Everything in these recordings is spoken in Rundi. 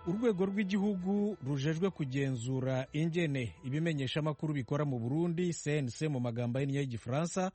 urwego rw'igihugu rujejwe kugenzura ingene ibimenyeshamakuru bikora mu burundi cnc mu magambo ahinnye y'igifaransa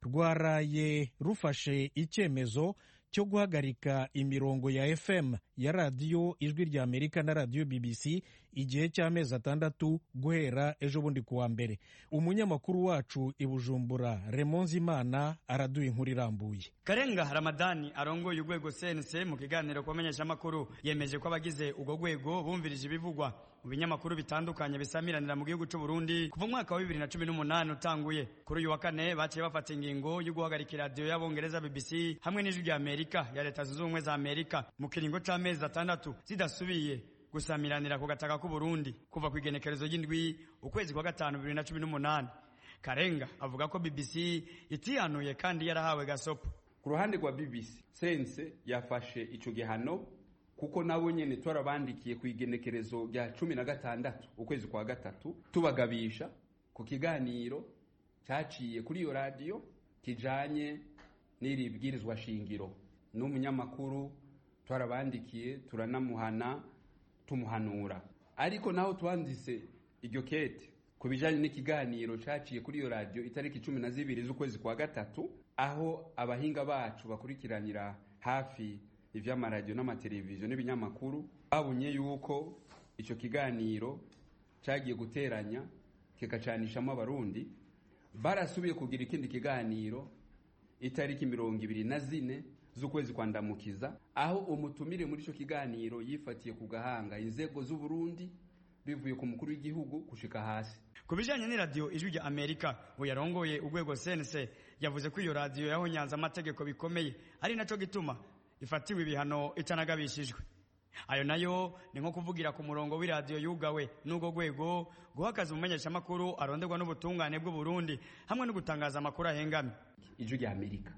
rwaraye rufashe icyemezo cyo guhagarika imirongo ya fm ya radiyo ijwi rya amerika na radiyo bbc igihe cy'amezi atandatu guhera ejo bundi kuwa mbere umunyamakuru wacu i bujumbura remonze imana araduha inkuru irambuye karenga ramadani arongoye urwego cnc mu kiganiro ku bamenyeshamakuru yemeje ko abagize urwo rwego bumvirije ibivugwa mu binyamakuru bitandukanye bisamiranira mu gihugu cy'u Burundi kuva umwaka wa bibiri na cumi n'umunani utanguye kuri uyu wa kane baciye bafata ingingo yo guhagarika iradiyo y'abongereza bbc hamwe n'ijwi rya amerika ya leta zunze ubumwe za amerika mu kiringo c'amezi atandatu zidasubiye gusamiranira ku gataka k'u Burundi kuva ku igenekerezo ry'indwi ukwezi kwa gatanu bibiri na cumi n'umunani karenga avuga ko bbc itihanuye kandi yarahawe gasopo ku ruhande rwa bbc sense yafashe ico gihano kuko nabo nyene twarabandikiye ku igenekerezo rya cumi na gatandatu ukwezi kwa gatatu tubagabisha ku kiganiro caciye kuri iyo radiyo kijanye n'iri bwirizwa shingiro n'umunyamakuru twarabandikiye turanamuhana tumuhanura ariko naho twanditse iryo kete ku bijanye n'ikiganiro caciye kuri iyo radiyo itariki cumi na zibiri z'ukwezi kwa gatatu aho abahinga bacu bakurikiranira hafi ivy'amaradiyo n'amateleviziyo n'ibinyamakuru babonye yuko ico kiganiro cagiye guteranya kikacanishamo abarundi barasubiye kugira ikindi kiganiro itariki mirongo ibiri na zine z'ukwezi kwa ndamukiza aho umutumire muri ico kiganiro yifatiye ku gahanga inzego z'uburundi bivuye ku mukuru w'igihugu gushika hasi ku bijanye n'iradiyo ijwi rya amerika uyarongoye urwego cnc yavuze ko iyo radiyo yahonyanze amategeko bikomeye ari naco gituma ifatiwe ibihano itanagabishijwe ayo nayo ni nko kuvugira ku murongo w'iradiyo yugawe n'urwo rwego guha akazi umumenyeshamakuru aronderwa n'ubutungane bw'u Burundi hamwe no gutangaza amakuru ahengamye ijwi rya amerika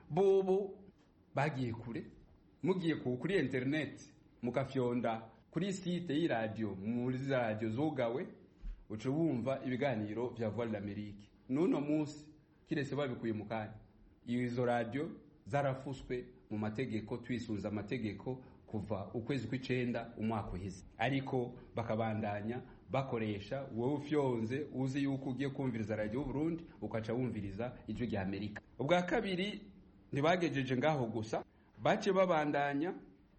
bobo bagiye kure mugiye ku kuri interineti mugafyonda kuri site y'iradiyo muri za radiyo zugawe uca wumva ibiganiro vya voix l'amerique n'uno munsi kirese babikuye mu kanya izo radiyo zarafuswe mu mategeko twisunze amategeko kuva ukwezi kw'icenda umwaka uheze ariko bakabandanya bakoresha wowe ufyonze uzi yuko ugiye kumviriza radiyo Burundi ukaca wumviriza ijwi rya Amerika ubwa kabiri ntibagejeje ngaho gusa bace babandanya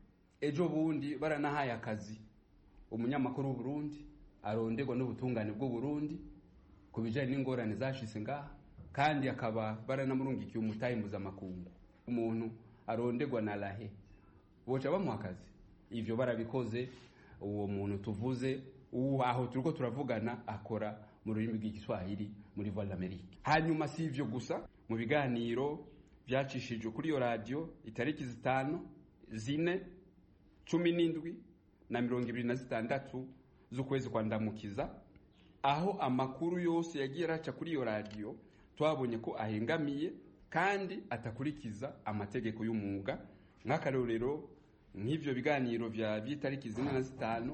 ejo bundi baranahaye akazi umunyamakuru w'uburundi aronderwa n'ubutungane bw'uburundi ku bijanye n'ingorane zashitse ngaha kandi akaba baranamurungikiye umutahe mpuzamakungu umuntu aronderwa na rahe boca bamuha akazi ivyo barabikoze uwo muntu tuvuze uwo aho turiko turavugana akora mu rurimi rw'igiswahili muri voix l'amerique hanyuma si ivyo gusa mu biganiro vyacishijwe kuri iyo radiyo itariki zitanu zine cumi n'indwi na mirongo ibiri na zitandatu z'ukwezi kwa ndamukiza aho amakuru yose yagiye araca kuri iyo radiyo twabonye ko ahengamiye kandi atakurikiza amategeko y'umwuga nk'akarorero nk'ivyo biganiro vya vy'itariki zine na zitanu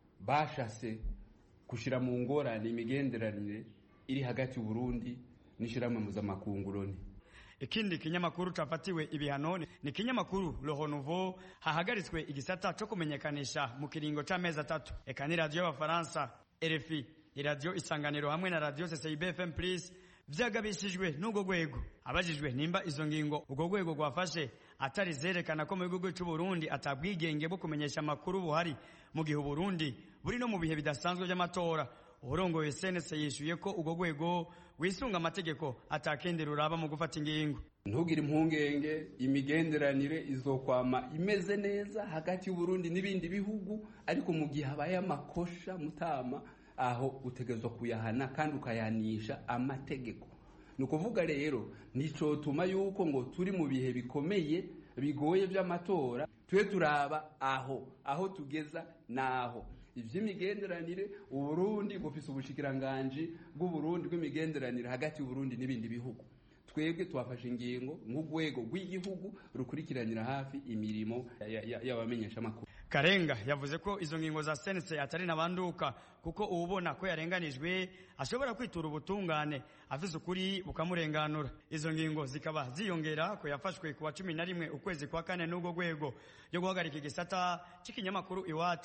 bashase gushira mu ngorane imigenderanire iri hagati y'uburundi n'ishirahamwe mpuzamakungu loni ikindi kinyamakuru cafatiwe ibihano ni kinyamakuru Le Renouveau hahagaritswe igisata co kumenyekanisha mu kiringo c'amezi atatu eka ni radiyo y'abafaransa RFI iradiyo isanganiro hamwe na radiyo CCIB FM Plus vyagabishijwe n'ubwo rwego abajijwe nimba izo ngingo ubwo rwego rwafashe atari zerekana ko mu gihugu cy'u Burundi atabwigenge bwo kumenyesha amakuru buhari mu gihe Burundi buri no mu bihe bidasanzwe by'amatora urongoye CNC yishuye ko ubwo rwego wisunga amategeko atakindi ruraba mu gufata ingingo ntugire impungenge imigenderanire izokwama imeze neza hagati y'uburundi n'ibindi bihugu ariko mu gihe habaye amakosha mutama aho utegerezwa kuyahana kandi ukayanisha amategeko ni ukuvuga rero nicotuma yuko ngo turi mu bihe bikomeye bigoye by'amatora tube turaba aho aho tugeza naho ivy'imigenderanire uburundi bufise ubushikiranganji bw'uburundi bw'imigenderanire hagati y'uburundi n'ibindi bihugu twebwe twafashe ingingo nk'urwego rw'igihugu rukurikiranira hafi imirimo y'abamenyeshamakuru karenga yavuze ko izo ngingo za sense atari nabanduka kuko uwubona ko yarenganijwe ashobora kwitura ubutungane afise ukuri bukamurenganura izo ngingo zikaba ziyongera ko yafashwe ku wa cumi na rimwe ukwezi kwa kane n'ubwo rwego yo guhagarika igisata c'ikinyamakuru iwacu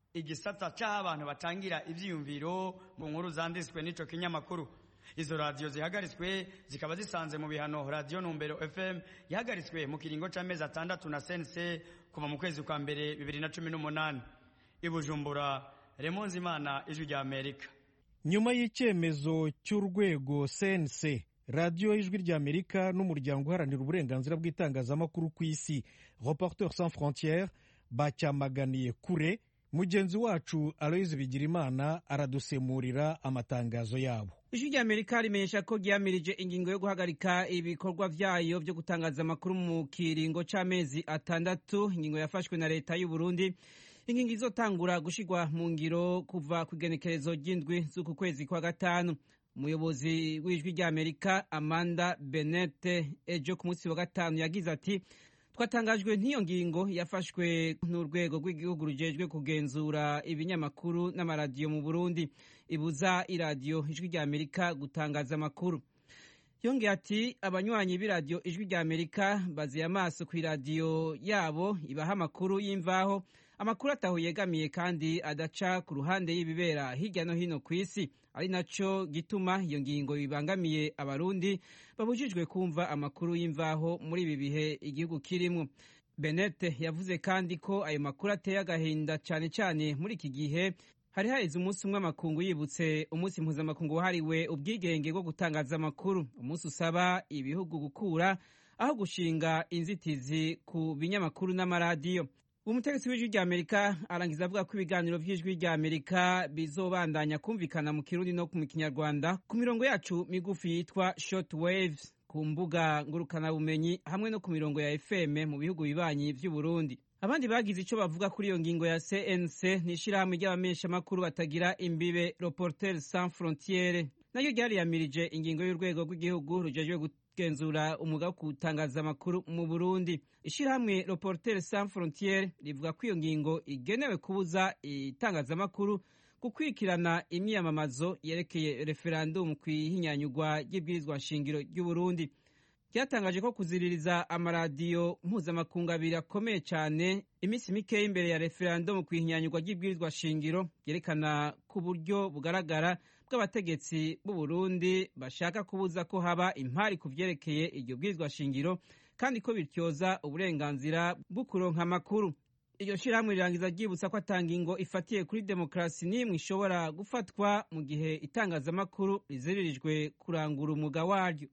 igisata c'aho abantu batangira ivyiyumviro mu nkuru zanditswe n'ico kinyamakuru izo radiyo zihagaritswe zikaba zisanze mu bihano radiyo numbero fm yahagaritswe mu kiringo c'amezi atandatu na sense kuva mu kwezi kwa mbere bibiri na cumi n'umunani i bujumbura remonzi imana ijwi rya amerika nyuma y'icyemezo cy'urwego cnc radiyo ijwi rya amerika n'umuryango uharanira uburenganzira bw'itangazamakuru ku isi reporteur sans frontiere bacyamaganiye kure mugenzi wacu aloyizi bigirimana aradusemurira amatangazo yabo ijwi rya amerika rimenyesha ko ryamirije ingingo yo guhagarika ibikorwa vyayo vyo gutangaza amakuru mu kiringo c'amezi atandatu ingingo yafashwe na leta y'u burundi ingingo izotangura gushirwa mu ngiro kuva ku igenekerezo ry'indwi z'uku kwezi kwa gatanu umuyobozi w'ijwi rya amerika amanda benete ejo ku munsi wa gatanu yagize ati twatangajwe n'iyo ngingo yafashwe n'urwego rw'igihugu rujejwe kugenzura ibinyamakuru n'amaradiyo mu burundi ibuza iradiyo ijwi rya amerika gutangaza amakuru yongeye ati abanywanyi b'iradiyo ijwi rya amerika baziye amaso ku iradiyo yabo ibaha amakuru y'imvaho amakuru ataho yegamiye kandi adaca ku ruhande y'ibibera hirya no hino ku isi ari naco gituma iyo ngingo bibangamiye abarundi babujijwe kumva amakuru y'imvaho muri ibi bihe igihugu kirimwo benete yavuze kandi ko ayo makuru ateye agahinda cyane cyane muri iki gihe hari haheze umunsi umwe amakungu yibutse umunsi mpuzamakungu wahariwe ubwigenge bwo gutangaza amakuru umunsi usaba ibihugu gukura aho gushinga inzitizi ku binyamakuru n'amaradiyo umutegetsi w'ijwi rya amerika arangiza avuga ko ibiganiro by'ijwi rya amerika bizobandanya kumvikana mu kirundi no mu kinyarwanda ku mirongo yacu migufi yitwa short waves ku mbuga ngurukanabumenyi hamwe no ku mirongo ya fm mu bihugu bibanyi by'uburundi abandi bagize icyo bavuga kuri iyo ngingo ya cnc ni ishyirahamwe ry'abamenyeshamakuru batagira imbibe reporter sans frontiere naryo ryariyamirije ingingo y'urwego rw'igihugu rujejwe kugenzura umwuga wo gutangaza amakuru mu burundi ishyirahamwe reporter sans frontiere rivuga ko iyo ngingo igenewe kubuza itangazamakuru gukurikirana imyiyamamazo yerekeye referandumu ku ihinyanyurwa ry'ibwirizwa nshingiro ry'uburundi ryatangaje ko kuziririza amaradiyo mpuzamakungu abiri akomeye cyane iminsi mikeya imbere ya referandumu ku ihinyanyurwa ry'ibwirizwa shingiro byerekana ku buryo bugaragara bw'abategetsi b'u Burundi bashaka kubuza ko haba impari ku vyerekeye iryo bwirizwa shingiro kandi ko bityoza uburenganzira bwo kuronka amakuru iryo shirahamwe rirangiza ryibutsa ko atanga ingo ifatiye kuri demokarasi n'imwe ishobora gufatwa mu gihe itangazamakuru riziririjwe kurangura umwuga waryo